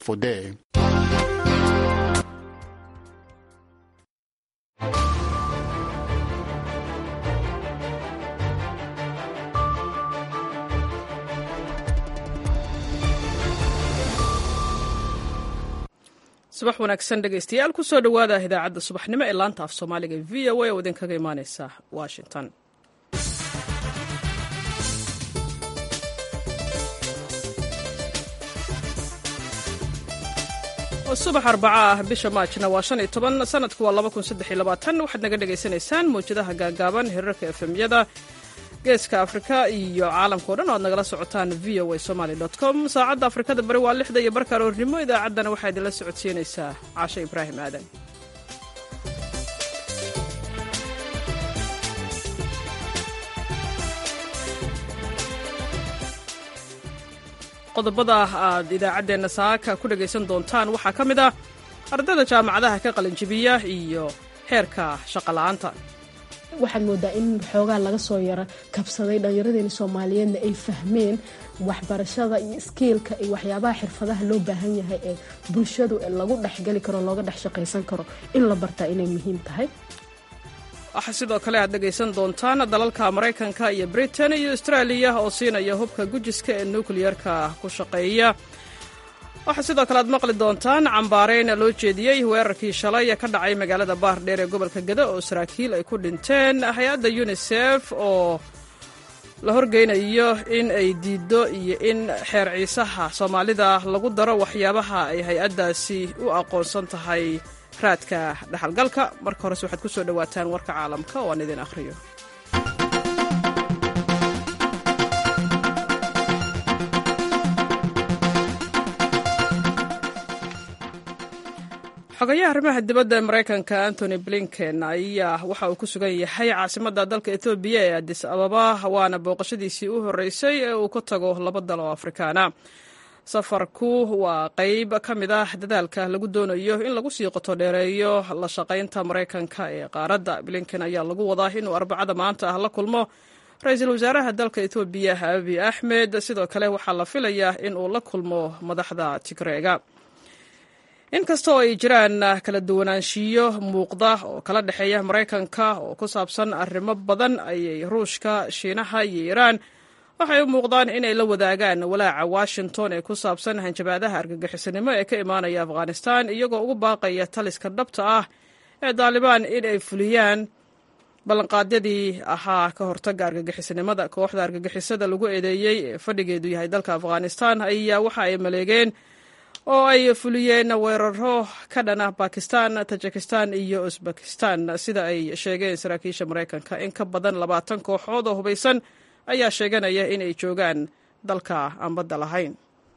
Fode. subax wanaagsan dhegaystayaal kusoo dhowaada idaacadda subaxnimo ee laanta af soomaaliga v o a oo idinkaga imaaneysa washington subax arbaca ah bisha maajna waa shan iyo toban sanadku waa laba kun saddex iyo labaatan waxaad naga dhagaysanaysaan mawjadaha gaagaaban hirarka efemyada geeska afrika iyo caalamkao dhan o ad nagala socotaan v o a somaly com saacadda afrikada bari waa lixda iyo barka aroornimo idaacaddana waxaa idinla socodsiinaysaa caashe ibraahim aadan qodobada aad idaacaddeenna saaka ku dhagaysan doontaan waxaa ka mid ah ardayda jaamacadaha ka qalinjibiya iyo heerka shaqola'aanta waxaad moodaa in xoogaa laga soo yaro kabsaday dhallinyaradeena soomaaliyeedna ay fahmeen waxbarashada iyo iskiilka iyo waxyaabaha xirfadaha loo baahan yahay ee bulshadu lagu dhexgeli karo looga dhex shaqaysan karo in la bartaa inay muhiim tahay waxaa sidoo kale aad dhegaysan doontaan dalalka maraykanka iyo britain iyo austraaliya oo siinaya hubka gujiska ee nukliyerka ku shaqeeya waxaa sidoo kale aad maqli doontaan cambaareyn loo jeediyey weerarkii shalay ka dhacay magaalada baardheer ee gobolka gada oo saraakiil ay ku dhinteen hay-adda unisef oo la horgeynayo in ay diiddo iyo in xeer ciisaha soomaalida lagu daro waxyaabaha ay hay-addaasi u aqoonsan tahay raadka dhexalgalka marka horese waxaad ku soo dhowaataan warka caalamka oo aan idin akhriyo xogayaha arrimaha dibadda ee maraykanka antony blinken ayaa waxa uu ku sugan yahay caasimadda dalka ethoobiya ee adis ababa waana booqashadiisii u horreysay ee uu ka tago laba dal oo afrikaana safarku waa qayb ka mid ah dadaalka lagu doonayo in lagu sii qoto dheereeyo la shaqaynta maraykanka ee qaaradda blinken ayaa lagu wadaa inuu arbacada maanta ah la kulmo ra-iisul wasaaraha dalka etoobiya abiy axmed sidoo kale waxaa la filayaa in uu la kulmo madaxda tigreega inkasta oo ay jiraan kala duwanaanshiyo muuqda oo kala dhexeeya maraykanka oo ku saabsan arrimo badan ayay ruushka shiinaha iyo iiraan waxay u muuqdaan inay la wadaagaan walaaca washington ee ku saabsan hanjabaadaha argagixisanimo ee ka imaanaya afghanistan iyagoo ugu baaqaya taliska dhabta ah ee daalibaan in ay fuliyaan ballanqaadyadii ahaa ka hortaga argagixisanimada kooxda argagixisada lagu eedeeyey ee fadhigeedu yahay dalka afghanistan ayaa waxa ay maleegeen oo ay fuliyeen weeraro ka dhan ah bakistan tajikistan iyo usbekistan sida ay sheegeen saraakiisha maraykanka in ka badan labaatan kooxood oo hubaysan ayaa sheeganaya inay joogaan dalka aan badda lahayn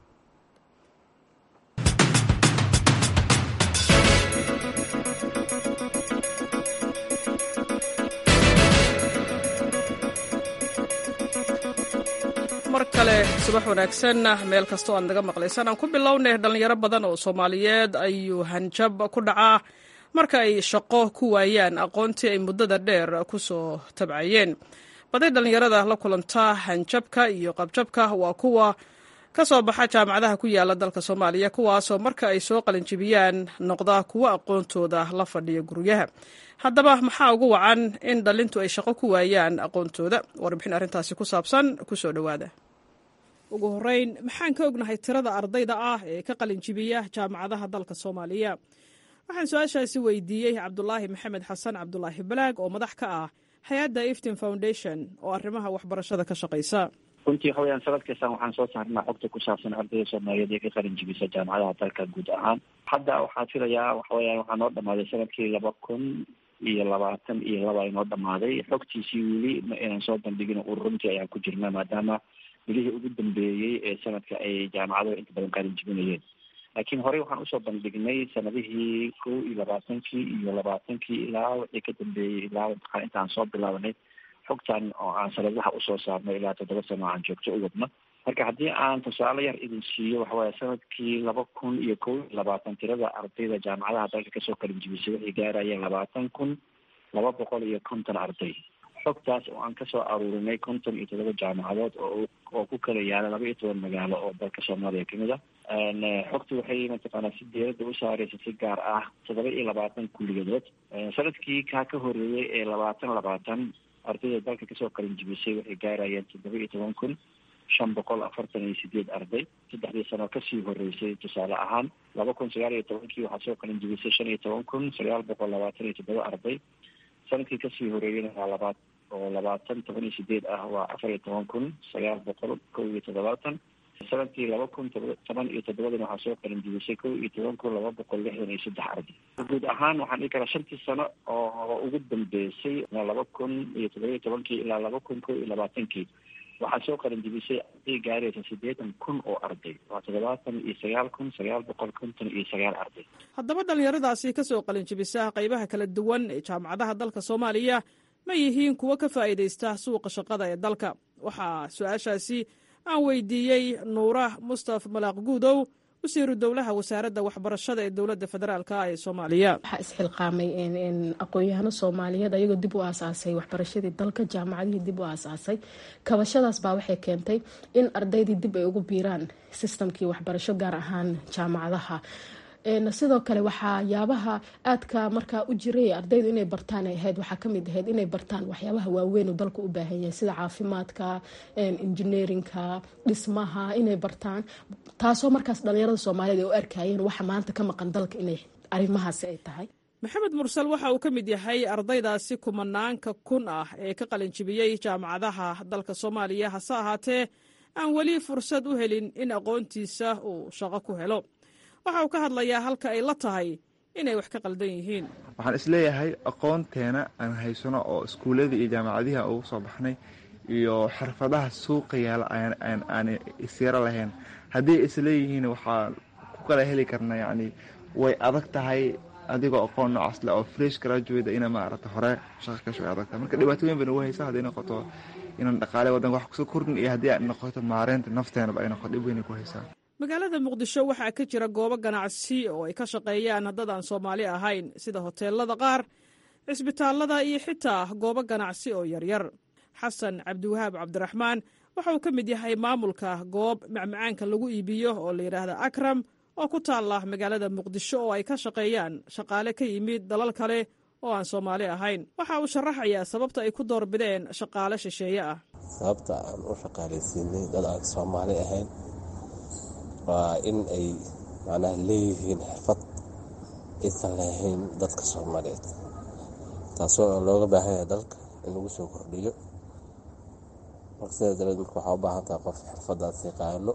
mar kale subax wanaagsan meel kastoo aad naga maqlaysaan aan ku bilownay dhallinyaro badan oo soomaaliyeed ayuu hanjab ku dhacaa marka ay shaqo ku waayaan aqoontii ay muddada dheer ku soo tabcayeen baday dhallinyarada la kulanta hanjabka iyo qabjabka waa kuwa ka soo baxa jaamacadaha ku yaala dalka soomaaliya kuwaasoo marka ay soo qalinjibiyaan noqda kuwo aqoontooda la fadhiya guryaha haddaba maxaa ugu wacan in dhalintu ay shaqo ku waayaan aqoontooda warbixin arrintaasi ku saabsan kusoo dhowaada ugu horeyn maxaan ka ognahay tirada ardayda ah ee ka qalinjibiya jaamacadaha dalka soomaaliya waxaan su-aashaasi weydiiyey cabdulaahi maxamed xasan cabdulaahi balaag oo madax ka ah hay-adda eftin foundation oo arrimaha waxbarashada ka shaqaysa runtii waxa weyaan sanad kastan waxaan soo saarnaa xogta ku saabsan ardayda soomaaliyeed ee ka qalin jibisa jaamacadaha dalka guud ahaan hadda waxaa filayaa waxa weyaan waxaa noo dhamaaday sanadkii laba kun iyo labaatan iyo laba ay noo dhamaaday xogtiisii weli ma inaan soo bandhigin ururuntii ayaan ku jirnaa maadaama bilihii ugu dambeeyey ee sanadka ay jaamacaduhu inta badan qalin jibinayeen laakiin horey waxaan usoo bandhignay sanadihii kow iyo labaatankii iyo labaatankii ilaa wixii ka dambeeyey ilaa imtixaan intaan soo bilaabanay xogtan oo aan sanadaha usoo saarnay ilaa toddoba sano aan joogto u wadno marka haddii aan tusaale yar idin siiyo waxawaya sanadkii laba kun iyo kow iyo labaatan tirada ardayda jaamacadaha dalka kasoo kalin jibisay waxay gaarayeen labaatan kun laba boqol iyo konton arday xogtaas oo aan kasoo aruurinay konton iyo toddoba jaamacadood oo oo ku kala yaala laba iyo toban magaalo oo dalka soomaaliya kamid ah xogta waxay mataqaanaa si diyaaradda u saareysa si gaar ah toddoba iyo labaatan kulliyadood sanadkii kaa ka horeeyay ee labaatan labaatan ardayda dalka kasoo qalin jibisay waxay gaarayeen toddoba iyo toban kun shan boqol afartan iyo sideed arday saddexdii sano kasii horeysay tusaale ahaan laba kun sagaal iyo tobankii waxaa soo qalin jibisay shan iyo toban kun sagaal boqol labaatan iyo toddoba arday sanadkii kasii horeeyeyna waa labaad oo labaatan toban iyo sideed ah waa afar iyo toban kun sagaal boqol kow iyo toddobaatan sanadkii laba kun toban iyo toddobadana waxaa soo qalin jibisay kow iyo toban kun laba boqol lixdan iyo saddex arday guud ahaan waxaan dhihi karaa shantii sano oo ugu dambeysay laba kun iyo toddoba iyo tobankii ilaa laba kun kow iyo labaatankii waxaa soo qalin jibisay arday gaaraysa siddeetan kun oo arday waa toddobaatan iyo sagaal kun sagaal boqol konton iyo sagaal arday haddaba dhallinyaradaasi ka soo qalin jibisa qaybaha kala duwan ee jaamacadaha dalka soomaaliya ma yihiin kuwo ka faa'iidaysta suuqa shaqada ee dalka waxaa su-aashaasi aan weydiiyey nuura mustaf malaaq guudow wasiiru dowlaha wasaaradda waxbarashada ee dowladda federaalk ee soomaaliya waxaa isxilqaamay aqoon-yahano soomaaliyeed ayagoo dib u aasaasay waxbarashadii dalka jaamacadihii dib u aasaasay kabashadaas baa waxay keentay in ardaydii dib ay ugu biiraan sistamkii waxbarasho gaar ahaan jaamacadaha sidoo kale waxaa yaabaha aadka markaa u jiray ardaydu inay bartaan ay ahayd waxaa kamid ahayd inay bartaan waxyaabaha waaweyn uu dalka u baahan yahay sida caafimaadka engineerinka dhismaha inay bartaan taasoo markaas dhalinyarada soomaaliyeed ay u arkayeen waxa maanta ka maqan dalka inay arrimahaasi ay tahay maxamed mursal waxa uu ka mid yahay ardaydaasi kumanaanka kun ah ee ka qalinjibiyey jaamacadaha dalka soomaaliya hase ahaatee aan weli fursad u helin in aqoontiisa uu shaqo ku helo waxa uu ka hadlayaa halka ay la tahay inay wax ka qaldan yihiin waxaan isleeyahay aqoonteena aan haysano oo iskuuladii iyo jaamacadihi ugu soo baxnay iyo xirfadaha suuqa yaala aan isyaro lahayn haddii isleeyihiin waxaa ku kala heli karna yacni way adag tahay adigoo aqoon noocaas le oo fresh graduate ina maarata hore shaqa kasho way adag tahay marka dhibaatooyin bay nagu haysaa hadday noqoto inaan dhaqaale wadanka wax kusoo kordhin iyo haddii ay noqoto maareynta nafteenaba ay noqoto dhib weynay ku haysaa magaalada muqdisho waxaa ka jira goobo ganacsi oo ay ka shaqeeyaan dad aan soomaali ahayn sida hoteelada qaar cisbitaalada iyo xitaa goobo ganacsi oo yaryar xasan cabdiwahaab cabdiraxmaan waxa uu ka mid yahay maamulka goob macmacaanka lagu iibiyo oo la yidhaahda akram oo ku taalla magaalada muqdisho oo ay ka shaqeeyaan shaqaale ka yimid dalal kale oo aan soomaali ahayn waxa uu sharaxayaa sababta ay ku doorbideen shaqaale shisheeye ah sababta aan u shaqaalaysiinay dad aan soomaali ahayn waa in ay macnaha leeyihiin xirfad aysan lahayn dadka soomaaliyeed taasoo looga baahan yahay dalka in lagu soo kordhiyo marka sidaa daraed marka waxaa u baahan tahay qof xirfadaas yaqaano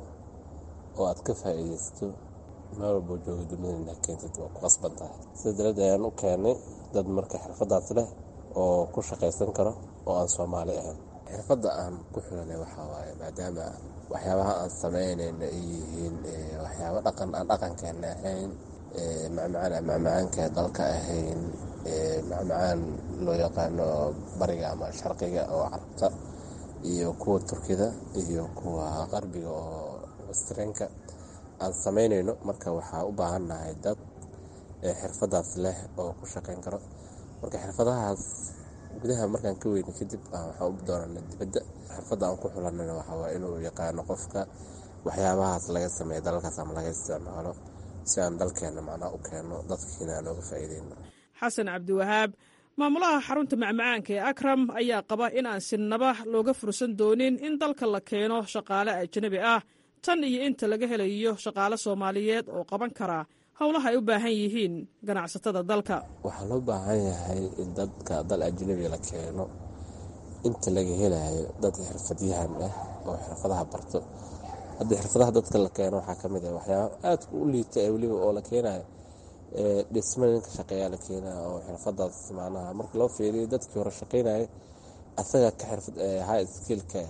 oo aad ka faa'iidaysato meel walboo jooga dunida inaa keentid waa ku qasban tahay sida daraed ayaan u keenay dad marka xirfadaas leh oo ku shaqaysan karo oo aan soomaali ahayn xirfadda aan ku xiranay waxaa waaye maadaama waxyaabaha aan samaynayna ay yihiin waxyaabo dhaqan aan dhaqankeena ahayn macmacaan aan macmacaanka dalka ahayn macmacaan loo yaqaano bariga ama sharqiga oo carabta iyo kuwa turkida iyo kuwa qarbiga oo westrenka aan samaynayno marka waxaa u baahannahay dad xirfadaas leh oo ku shaqayn karo marka xirfadahaas gudaha markaan ka weyna kadib waxaan u doonana dibadda xirfadda aan ku xulanana waxawaa inuu yaqaano qofka waxyaabahaas laga sameeya dalalkaas ama laga isticmaalo si aan dalkeena macnaa u keeno dadkiina aan ooga faa'iideyno xasan cabdiwahaab maamulaha xarunta macmacaanka ee akram ayaa qaba in aan sinaba looga fursan doonin in dalka la keeno shaqaale ajnabi ah tan iyo inta laga helayo shaqaale soomaaliyeed oo qaban kara howlaha ay u baahan yihiin ganacsatada dalka waxaa loo baahan yahay in dadka dal ajnabi la keeno inta laga helayo dad xirfadyahan ah oo xirfadaha barto hadda xirfadaha dadka la keeno waxaa kamid ah waxyaaba aada u liita ee weliba oo la keenayo dhisma ninka shaqeeyaa la keenaya oo xirfadaas macnaha marka loo fiiriyo dadkii hore shaqeynaya asaga ka xirfad high skillka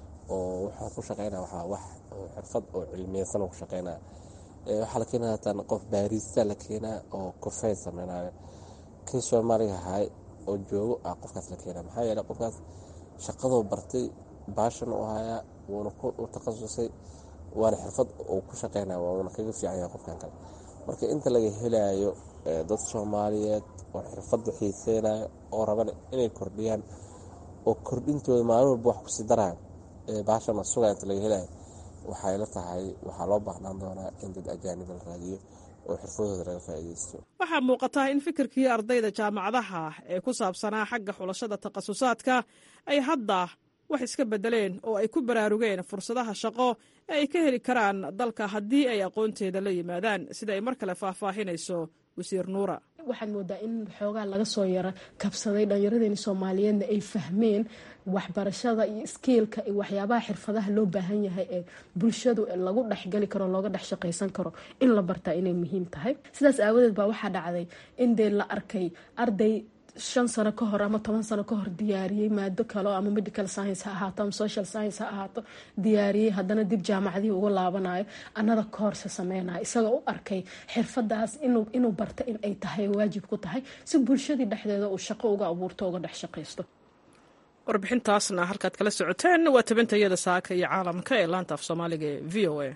oo waxaa ku shaqeynaya waxaa wax xirfad oo cilmiyeysan ku shaqeynaya waxaa la keenaya hataan qof baarista la keenaa oo kofey sameynayo kii soomaaliga ahay oo joogo ah qofkaas la keenaya maxaa yeeley qofkaas shaqadoo bartay baashan u hayaa wuuna u takhasusay waana xirfad uu ku shaqeynaya wuuna kaga fiican yahay qofkan kale marka inta laga helayo dad soomaaliyeed oo xirfadda xiiseynayo oo raban inay kordhiyaan oo kordhintooda maalin walba wax kusii daraayo baashana sugaa inta laga helayo waxay la tahay waxaa loo baahnaan doonaa in dad ajaaniba la raadiyo oo xirfadooda laga faa'iidaysto waxaa muuqata in fikirkii ardayda jaamacadaha ee ku saabsanaa xagga xulashada takhasusaadka ay hadda wax iska beddeleen oo ay ku baraarugeen fursadaha shaqo ee ay ka heli karaan dalka haddii ay aqoonteeda la yimaadaan sida ay mar kale faahfaahinayso wasiir nuura waxaad moodaa in xoogaa laga soo yara kabsaday dhallinyaradeeni soomaaliyeedna ay fahmeen waxbarashada iyo iskiilka iyo waxyaabaha xirfadaha loo baahan yahay ee bulshadu lagu dhexgali karo looga dhex shaqaysan karo in la bartaa inay muhiim tahay sidaas aawadeed baa waxaa dhacday in dee la arkay arday shan sano ka hor ama toban sano ka hor diyaariyey maado kalo ama medical science ha ahaato ama social science ha ahaato diyaariyey haddana dib jaamacadihii uga laabanayo anada koorse sameynayo isagoo u arkay xirfadaas inuu barta in ay tahay waajib ku tahay si bulshadii dhexdeeda uu shaqo uga abuurto uga dhex shaqaysto warbixintaasna halkaad kala socoteen waa tabintayada saaka iyo caalamka ee laanta af soomaaliga ee v o a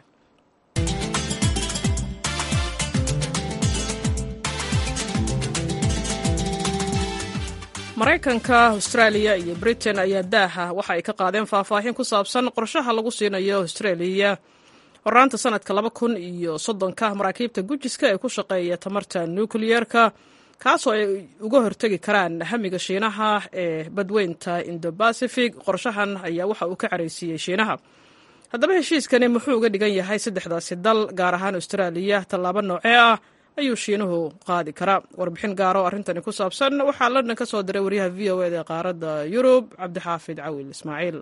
maraykanka austraaliya iyo britain ayaa daaha waxa ay ka qaadeen faahfaahin ku saabsan qorshaha lagu siinayo austraaliya horaanta sanadka laba kun iyo soddonka maraakiibta gujiska ee ku shaqeeya tamarta nukliyeerka kaasoo ay uga hortegi karaan hamiga shiinaha ee badweynta indobacific qorshahan ayaa waxa uu ka caraysiiyey shiinaha haddaba heshiiskani muxuu uga dhigan yahay saddexdaasi dal gaar ahaan austraaliya tallaabo noocee ah ayuu shiinuhu qaadi karaa warbixin gaaro arrintani ku saabsan waxaa london ka soo diray waryaha v o eda ee qaaradda yurub cabdixaafid cawil ismaaciil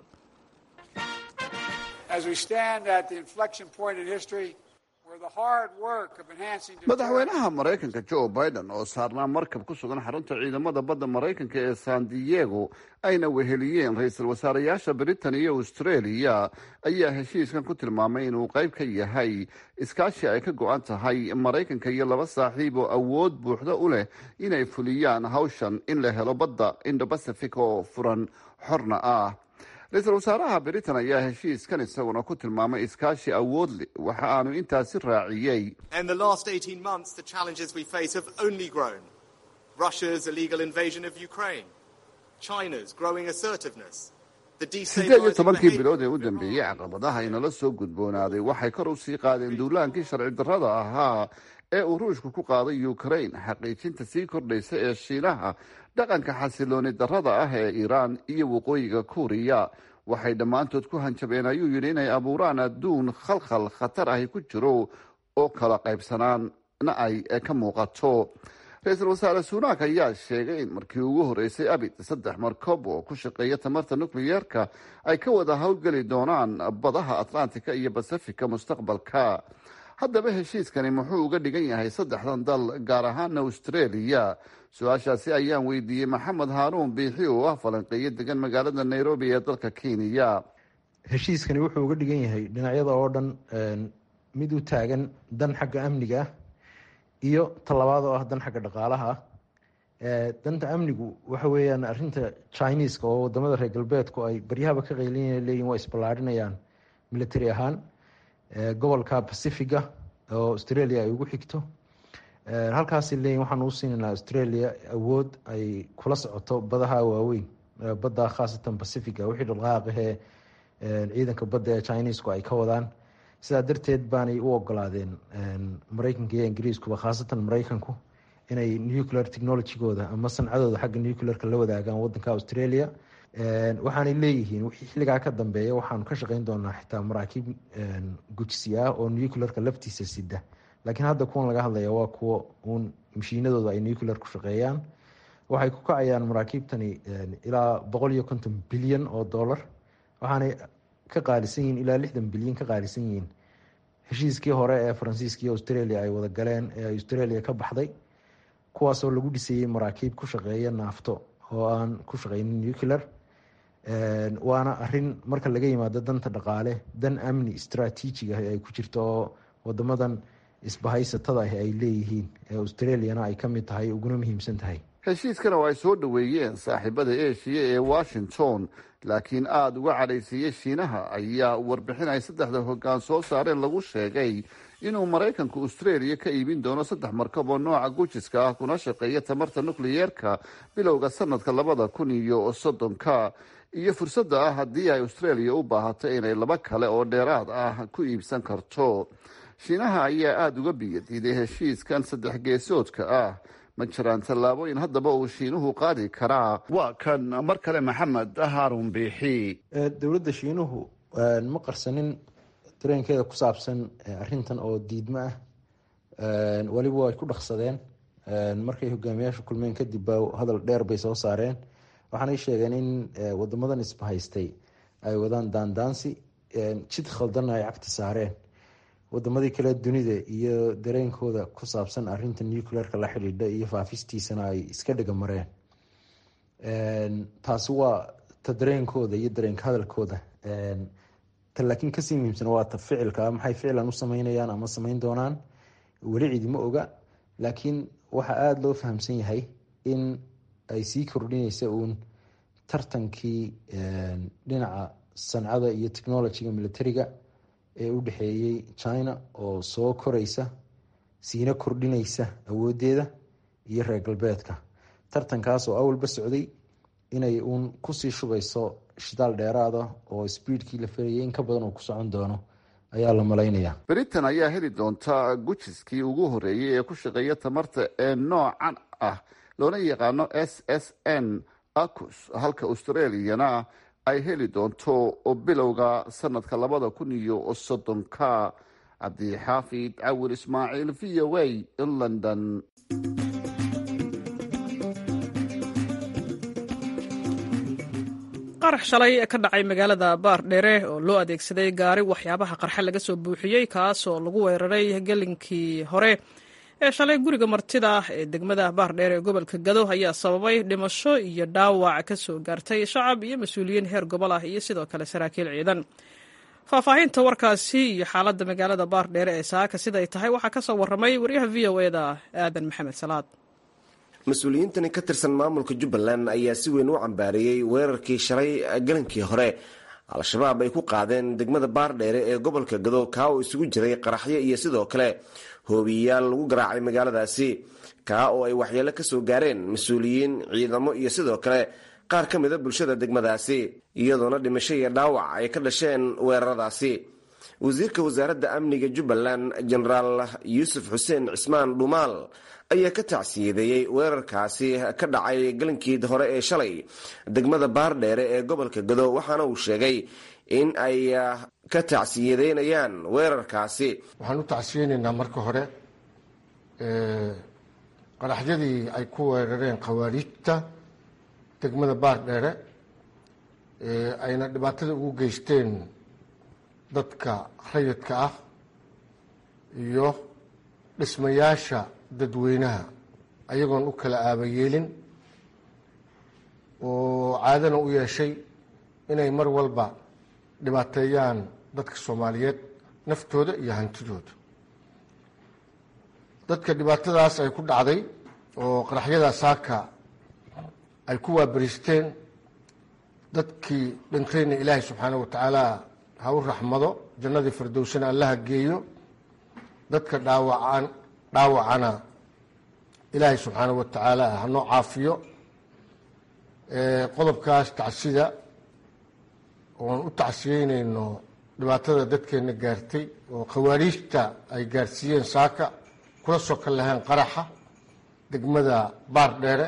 madaxweynaha maraykanka joe biden oo saarnaa markab ku sugan xarunta ciidamada badda maraykanka ee san diego ayna weheliyeen ra-iisul wasaareyaasha britain iyo australia ayaa heshiiskan ku tilmaamay inuu qayb ka yahay iskaashi ay ka go-an tahay maraykanka iyo laba saaxiib oo awood buuxda u leh inay fuliyaan hawshan in la helo badda indobacific oo furan xorna ah ra-iisul wasaaraha britain ayaa heshiiskan isaguna ku tilmaamay iskaashi awood leh waxa aanu intaasi raaciyey siddeed iyo tobankii bilood ee u dambeeyey caqabadaha inala soo gudboonaaday waxay kor u sii qaadeen duulaankii sharci darrada ahaa ee uu ruushku ku qaaday ukrain xaqiijinta sii kordhaysa ee shiinaha dhaqanka xasilooni darrada ah ee iiraan iyo waqooyiga kuuriya waxay dhammaantood ku hanjabeen ayuu yidhi inay abuuraan adduun khalkhal khatar ahi ku jiro oo kala qaybsanaana ay ka muuqato ra-iisul wasaare suunaak ayaa sheegay in markii ugu horreysay abid saddex markob oo ku shaqeeya tamarta nukliyeerka ay ka wada howlgeli doonaan badaha atlantika iyo basifika mustaqbalka haddaba heshiiskani muxuu uga dhigan yahay saddexdan dal gaar ahaana australia su-aashaasi ayaan weydiiyey maxamed haaruun biixi oo ah falanqeeyo degan magaalada nairobi ee dalka kenya heshiiskani wuxuu uga dhigan yahay dhinacyada oo dhan mid u taagan dan xagga amniga ah iyo talabaad oo ah dan xagga dhaqaalaha ah danta amnigu waxa weeyaan arinta chineska oo wadamada reer galbeedku ay baryahaba ka qeylin leeyihin waa isballaarinayaan military ahaan gobolka pacifiga oo australia ay ugu xigto halkaas leeyihin waxaan uu siinaynaa australia awood ay kula socoto badaha waaweyn badda khaasatan pacifica wixii dhaqaaqahee ciidanka badda ee chinesku ay ka wadaan sidaa darteed baanay u ogolaadeen mareykanka iyo ingiriiskuba khaasatan mareykanku inay nuclear technologygooda ama sancadooda xagga nuclearka la wadaagaan wadanka australia waxaanay leeyihiin wixii xilligaa ka dambeeya waxaanu ka shaqeyn doonaa xitaa maraakiib gujsi ah oo nuclearka laftiisa sida laakiin hadda kuwan laga hadlaya waa kuwo uun mashiinadooda ay nuclear ku shaqeeyaan waxay ku kacayaan maraakiibtani ilaa boqol iyo konton bilyan oo dollar waxaanay ka qaalisan yihiin ilaa lixdan bilyan ka qaalisan yihiin heshiiskii hore ee faransiiska iyo australia ay wada galeen ee australia ka baxday kuwaasoo lagu dhisayey maraakiib ku shaqeeya naafto oo aan ku shaqeynin nuclear waana arin marka laga yimaado danta dhaqaale dan amni istraatiijig ah ay ku jirto oo wadamadan isbahaysatada ah ay leeyihiin ee australiana ay kamid tahay uguna muhiimsan tahay heshiiskana oo ay soo dhoweeyeen saaxiibada eshiya ee washington laakiin aada uga cadhaysiiyey shiinaha ayaa warbixin ay saddexda hoggaan soo saareen lagu sheegay inuu maraykanku australia ka iibin doono saddex markab oo nooca gujiska ah kuna shaqeeya tamarta nukliyeerka bilowga sanadka labada kun iyo soddonka iyo fursadda ah haddii ay australia u baahato inay laba kale oo dheeraad ah ku iibsan karto shiinaha ayaa aada uga biyadiiday heshiiskan saddex geesoodka ah ma jiraan tallaabooyin haddaba uu shiinuhu qaadi karaa waa kan mar kale maxamed haarun biixi dowladda shiinuhu ma qarsanin dareenkeeda ku saabsan arintan oo diidmo ah weliba way ku dhaqsadeen markay hogaamiyaasha kulmeen kadib ba hadal dheer bay soo saareen waxaanay sheegeen in wadamadan isbahaystay ay wadaan daandaansi jid khaldanna ay cagta saareen wadamadii kale dunida iyo dareenkooda ku saabsan arinta nucleerka la xidhiidha iyo faafistiisana ay iska dhega mareen taasi waa ta dareenkooda iyo dareenka hadalkooda ta laakiin kasii muhiimsan waa ta ficilka maxay ficlan u sameynayaan ama sameyn doonaan weli cidima oga laakiin waxaa aada loo fahamsan yahay in ay sii kordhinaysa uun tartankii dhinaca sancada iyo technologiga militariga ee u dhexeeyey china oo soo koraysa siina kordhinaysa awoodeeda iyo reer galbeedka tartankaas oo awalba socday inay uun kusii shubayso shidaal dheeraada oo sbiidkii la felayay in ka badan oo ku socon doono ayaa la malaynaya britain ayaa heli doonta gujiskii ugu horeeyay ee ku shaqeeya tamarta ee noocan ah loona yaqaano s s n acus halka australiana ay heli doonto bilowga sanadka labada kun iyo soddonka cabdixaafid cawil ismaaciil v o a london qarax shalay ka dhacay magaalada baardheere oo loo adeegsaday gaari waxyaabaha qarxa laga soo buuxiyey kaasoo lagu weeraray gelinkii hore ee shalay guriga martida ee degmada baardheer ee gobolka gado ayaa sababay dhimasho iyo dhaawac ka soo gaartay shacab iyo mas-uuliyiin heer gobol ah iyo sidoo kale saraakiil ciidan faahfaahinta warkaasi iyo xaaladda magaalada baardheere ee saaka siday tahay waxaa ka soo warramay waryaha v o e da aadan maxamed salaad mas-uuliyiintani ka tirsan maamulka jubbaland ayaa si weyn u cambaareeyey weerarkii shalay galankii hore al-shabaab ay ku qaadeen degmada baardheere ee gobolka gado kaa oo isugu jiray qaraxyo iyo sidoo kale hoobiyayaal lagu garaacay magaaladaasi kaa oo ay waxyeelo ka soo gaareen mas-uuliyiin ciidamo iyo sidoo kale qaar ka mida bulshada degmadaasi iyadoona dhimasho iyo dhaawac ay ka dhasheen weeraradaasi wasiirka wasaaradda amniga jubbaland jenaraal yuusuf xuseen cismaan dhumaal ayaa ka tacsiyadeeyey weerarkaasi ka dhacay galankii hore ee shalay degmada baardheere ee gobolka gado waxaana uu sheegay in ay ka tacsiyadeynayaan weerarkaasi waxaan u tacsiyeynaynaa marka hore qaraxyadii ay ku weerareen khawaariijta degmada baardheere ayna dhibaatada ugu geysteen dadka rayidka ah iyo dhismayaasha dadweynaha ayagoon u kala aabayeelin oo caadana u yeeshay inay mar walba dhibaateeyaan dadka soomaaliyeed naftooda iyo hantidooda dadka dhibaatadaas ay ku dhacday oo qaraxyada saaka ay ku waabariisteen dadkii dhintayna ilaahay subxaanahu watacaala ha u raxmado jannadii firdowsana allaha geeyo dadka dhaawacaan dhaawacana ilaahay subxaanahu watacaala hanoo caafiyo qodobkaas tacsida oon u tacsiyeynayno dhibaatada dadkeena gaartay oo khawaariijta ay gaarsiiyeen saaka kula soo ka lahayn qaraxa degmada baardheere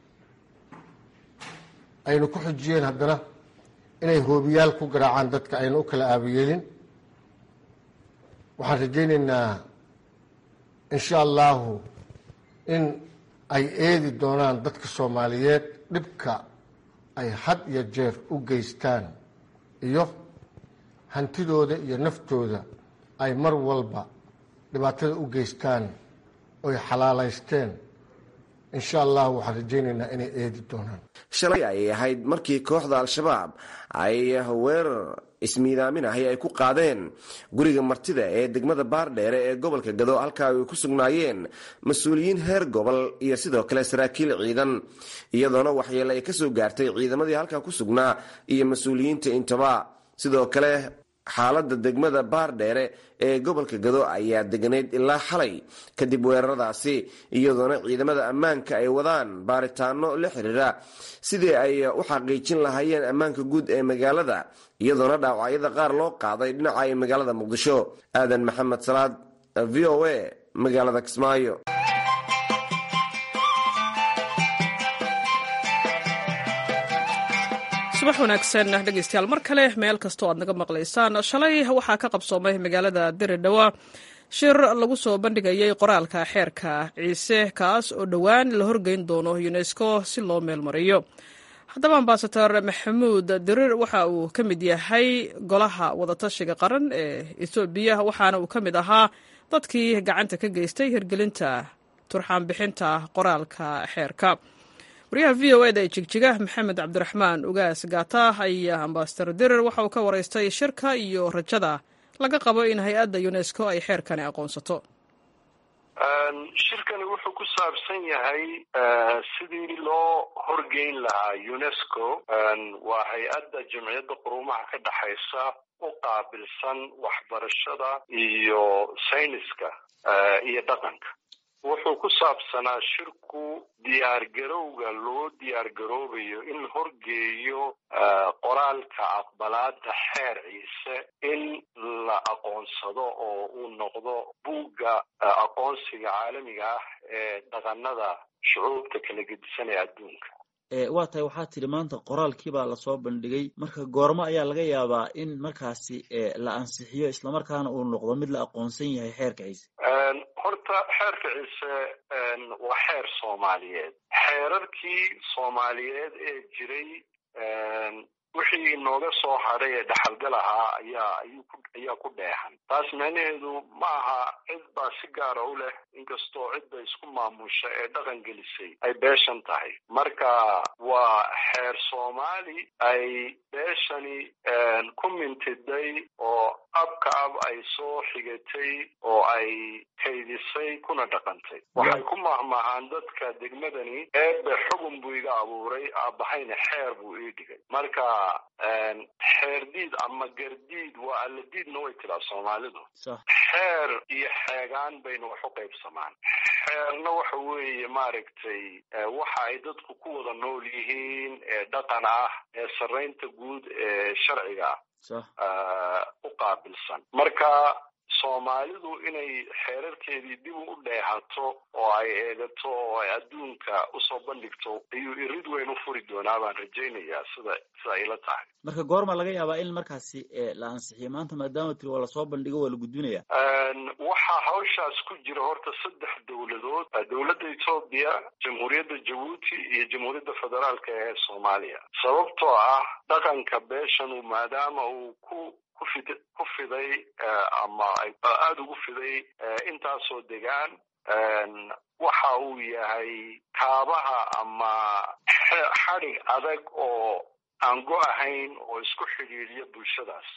ayna ku xujiyeen haddana inay hoobiyaal ku garaacaan dadka ayna u kala aabayeelin waxaan rajaynaynaa insha allahu in ay eedi doonaan dadka soomaaliyeed dhibka ay had iyo jeer u geystaan iyo hantidooda iyo naftooda ay mar walba dhibaatada u geystaan oy xalaalaysteen insha allah waxaan rajaynaynaa inay eedi doonaan shalay ayay ahayd markii kooxda al-shabaab ay weerar ismiidaamin ahi ay ku qaadeen guriga martida ee degmada baardheere ee gobolka gado halkaa ay ku sugnaayeen mas-uuliyiin heer gobol iyo sidoo kale saraakiil ciidan iyadoona waxyeele ay kasoo gaartay ciidamadii halkaa ku sugnaa iyo mas-uuliyiinta intaba sidoo kale xaaladda degmada baardheere ee gobolka gado ayaa deganayd ilaa xalay kadib weeraradaasi iyadoona ciidamada ammaanka ay wadaan baaritaano la xiriira sidii ay u xaqiijin lahaayeen ammaanka guud ee magaalada iyadoona dhaawacyada qaar loo qaaday dhinaca ay magaalada muqdisho aadan maxamed salaad v o a magaalada kismaayo subax wanaagsan dhegeystayaal mar kale meel kastoo aad naga maqlaysaan shalay waxaa ka qabsoomay magaalada diridhawa shir lagu soo bandhigayay qoraalka xeerka ciise kaas oo dhowaan la horgeyn doono unesco si loo meelmariyo haddaba ambasador maxamuud dirir waxa uu ka mid yahay golaha wadatashiga qaran ee etoobiya waxaana uu ka mid ahaa dadkii gacanta ka geystay hirgelinta turxaanbixinta qoraalka xeerka wariyaha v o eda ee jigjiga maxamed cabdiraxmaan ugaas gaata ayaa ambasador dirir waxa uu ka waraystay shirka iyo rajada laga qabo in hay-adda unesco ay xeerkani aqoonsato shirkani wuxuu ku saabsan yahay sidii loo horgeyn lahaa unesco waa hay-adda jamciyadda quruumaha ka dhexaysa u qaabilsan waxbarashada iyo sayniska iyo dhaqanka wuxuu ku saabsanaa shirku diyaargarowga loo diyaargaroobayo in la horgeeyo qoraalka aqbalaada xeer ciise in la aqoonsado oo uu noqdo buugga aqoonsiga caalamiga ah ee dhaqanada shucuubta kala gedisan ee adduunka waa tahay waxaa tidhi maanta qoraalkii baa lasoo bandhigay marka goormo ayaa laga yaabaa in markaasi la ansixiyo islamarkaana uu noqdo mid la aqoonsan yahay xeerka ciise horta xeerka ciise waa xeer soomaaliyeed xeerarkii soomaaliyeed ee jiray wixii inooga soo hadhay ee dhaxalgal ahaa ayaa ayaa ku dheexan taas macnaheedu ma aha cid baa si gaara u leh inkastoo cidda isku maamusha ee dhaqan gelisay ay beeshan tahay marka waa xeer soomaali ay beeshani ku mintiday oo abka ab ay soo xigatay oo ay kaydisay kuna dhaqantay waxay ku mahmahaan dadka degmadani eebe xugun buu iga abuuray aabahayna xeer buu ii dhigay marka xeerdiid ama gardiid waa alladiidna way tiraa soomaalidu xeer iyo xeegaan bayna wax u qaybsamaan xeerna waxa weeye maaragtay waxa ay dadku ku wada nool yihiin ee dhaqan ah ee sarraynta guud ee sharciga ah u qaabilsan marka soomaalidu inay xeerarkeedii dib u dheehato oo ay eegato oo ay adduunka usoo bandhigto ayuu irid weyn u furi doonaa baan rajaynayaa sida sida ayla tahay marka goorma laga yaabaa in markaasi la ansixiyo maanta maadaama tiri waa lasoo bandhigo waa la gudbinaya waxaa hawshaas ku jira horta saddex dowladood dowladda etoobiya jamhuuriyadda jabuuti iyo jamhuuriyadda federaalka ee soomaaliya sababtoo ah dhaqanka beeshanu maadaama uu ku kufid ku fiday ama aada ugu fiday intaasoo degaan waxa uu yahay kaabaha ama xadhig adag oo aan go ahayn oo isku xidhiidhiya bulshadaas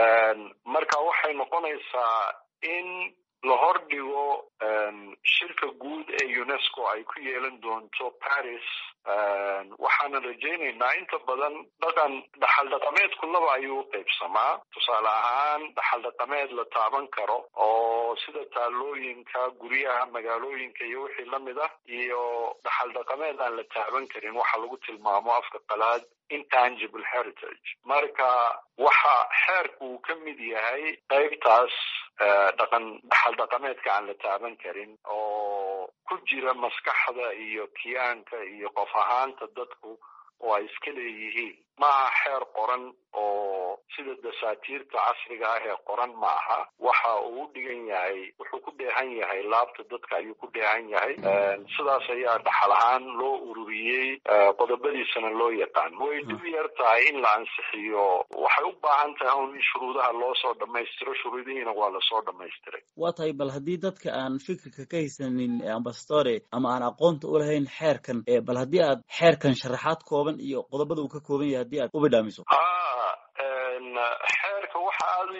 marka waxay noqonaysaa in la hordhigo shirka guud ee unesco ay ku yeelan doonto paris waxaanan rajaynaynaa inta badan dhaqan dhaxal dhaqameedku laba ayuu u qaybsamaa tusaale ahaan dhaxal dhaqameed la taaban karo oo sida taalooyinka guryaha magaalooyinka iyo wixii lamid ah iyo dhaxal dhaqameed aan la taaban karin waxa lagu tilmaamo afka qalaad intangible heritage marka waxa xeerku uu ka mid yahay qaybtaas dhaqan dhaxal dhaqameedka aan la taaban karin oo ku jira maskaxda iyo kiyaanka iyo qof ahaanta dadku oo ay iska leeyihiin maaha xeer qoran oo sida dasaatiirta casriga ah ee qoran ma aha waxa uu u dhigan yahay wuxuu ku dheehan yahay laabta dadka ayuu ku dheehan yahay sidaas ayaa dhaxal ahaan loo ururiyey qodobadiisana loo yaqaan way dhib yar tahay in la ansixiyo waxay u baahan tahay un in shuruudaha loo soo dhammaystiro shuruudihiina waa lasoo dhammaystiray waa tahay bal haddii dadka aan fikirka ka haysanin ambassadore ama aan aqoonta u lahayn xeerkan bal haddii aad xeerkan sharaxaad kooban iyo qodobada uu ka kooban yahay haddii aad u bidhaamiso xeerka waxa aada u yaqaan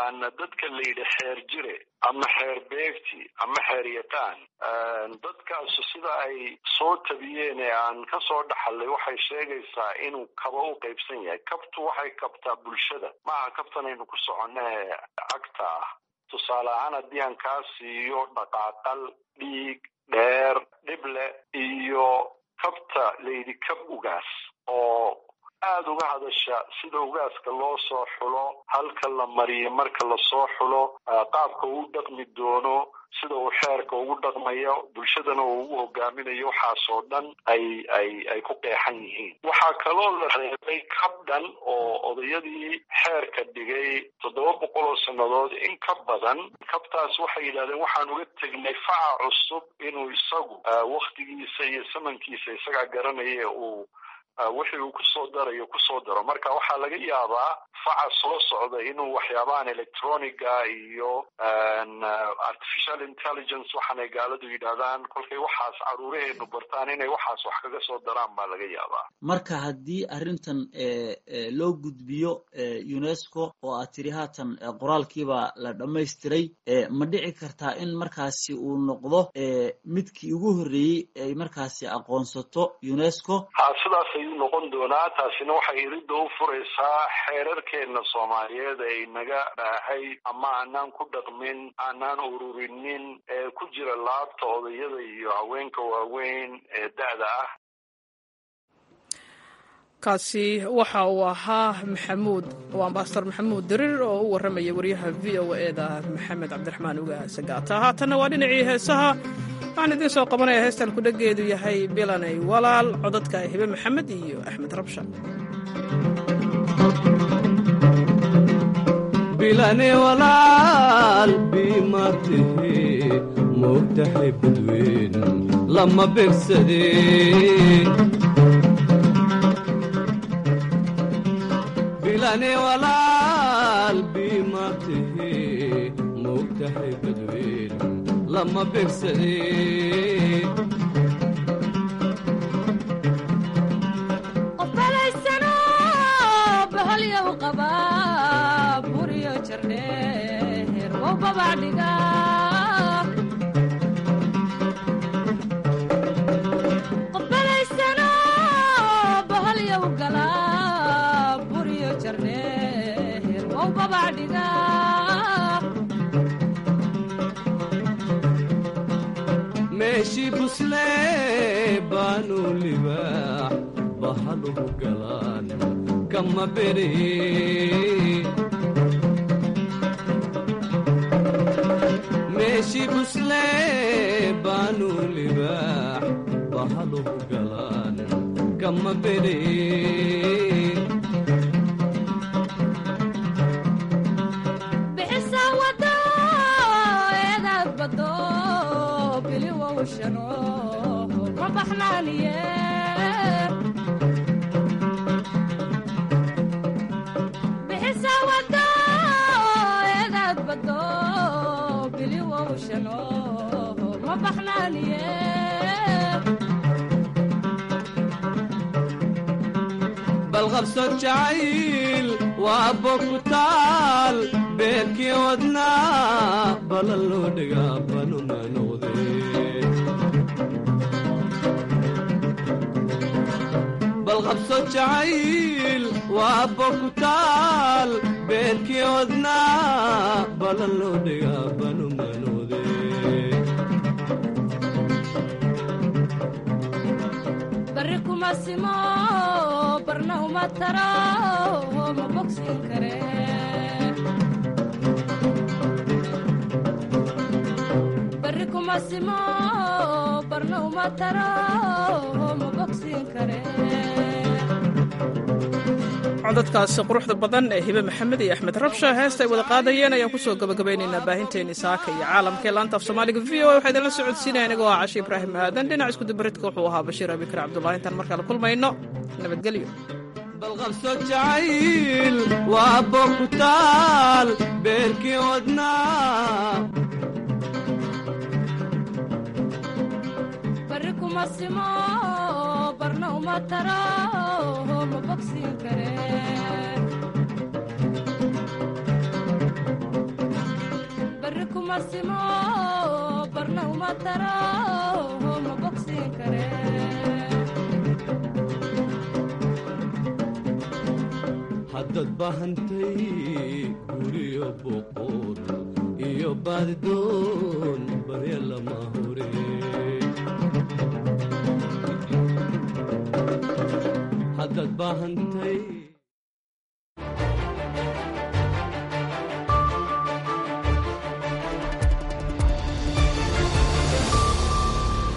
dadka la yidhi xeer jire ama xeer beegti ama xeer yaqaan dadkaasu sida ay soo tabiyeen ee aan ka soo dhaxalay waxay sheegaysaa inuu kaba u qaybsan yahay kabtu waxay kabtaa bulshada maaha kabtanaynu ku soconnae cagta ah tusaale ahaan haddii aan kaa siiyo dhaqaaqal dhiig dheer dhible iyo kabta layidhi kab ugaas oo aada uga hadasha sida ugaaska loo soo xulo halka la mariyo marka lasoo xulo qaabka uu dhaqmi doono sida uu xeerka ugu dhaqmayo bulshadana uu ugu hogaaminayo waxaasoo dhan ay ay ay ku qeexan yihiin waxaa kaloo la reebay kab dhan oo odayadii xeerka dhigay toddoba boqol oo sannadood in ka badan kabtaas waxay yidhahdeen waxaan uga tegnay faca cusub inuu isagu waktigiisa iyo samankiisa isagaa garanaya uu wixii uu kusoo darayo kusoo daro marka waxaa laga yaabaa faca soo socda inuu waxyaabahan electroniga iyo artificial intelligence waxaanay gaaladu yidhaahdaan kolkay waxaas caruuraheenu bartaan inay waxaas wax kaga soo daraan baa laga yaabaa marka haddii arrintan loo gudbiyo unesco oo aad tiri haatan qoraalkiiba la dhammaystiray ma dhici kartaa in markaasi uu noqdo midkii ugu horreeyey ay markaasi aqoonsato unesco ha sidaas ayuu noqon doonaa taasina waxay iridda u furaysaa xeerarkeena soomaaliyeed ay naga dhaahay ama aanaan ku dhaqmin aanaan ururinin ee ku jira laabta odayada iyo haweenka waaweyn ee da-da ah kaasi waxa uu ahaa maxamuud oo ambasador maxamuud dariir oo u warramaya wariyaha v o eda maxamed cabdiraxmaan uga sagaata haatanna waa dhinacii heesaha waxaan idiin soo qabanaya heestan kudhageedu yahay bilanay walaal codadka hibe maxamed iyo axmed rabsha bilane walaal biimatahe moogtahay badweyn lama begsadee bilane walaal biimatahe moogtahay badweyn lama begsadee qofbalaysano bahalyaw qaba buriyo jardheer wow babacdhiga qofbalaysano bahalyaw gala buriyo jardheer wow babacdhiga meeshii buslee baanu libaax bahaluhu galaan kama beree meeshii buslee baanu libaax bahaluhu galaan kama beree bixisa wado eedaad bado bili wowshano ma baxnaaniye bixisa wado eedaad bado bili wowshano ma baxnaaniye balqabso jacayl waa bogutaal beerkii wadnaa balan loo dhigaa banuma noqdee balqabso jacayl waa bogutaal beerkii wadnaa balan loo dhigaa banuma noqdee barri kuma simo barna uma taro ma bogsin kare barri kuma simo barna uma taro ma bogsin kare codadkaasi quruxda badan ee hibe maxamed iyo axmed rabsha heesta ay wada qaadayeen ayaan kusoo gabagabaynaynaa baahinteeni saaka iyo caalamka ee laanta af soomaaliga v o a waxaa idinla socodsiinaya anigoo ah cashi ibraahim aadan dhinac iskudubaridka wuxuu ahaa bashiir abikar cabdullahi intaan markale kulmayno nabadgelyo balqabso jacayl waa bogutaal beerkii wadnaa barri kuma simo barna uma taro ma bogsin kare kuma simo barna uma taro ma bogsiin kare haddaad baahantay guriyo boqor iyo baadidoon barya lama hure haddaad baahantay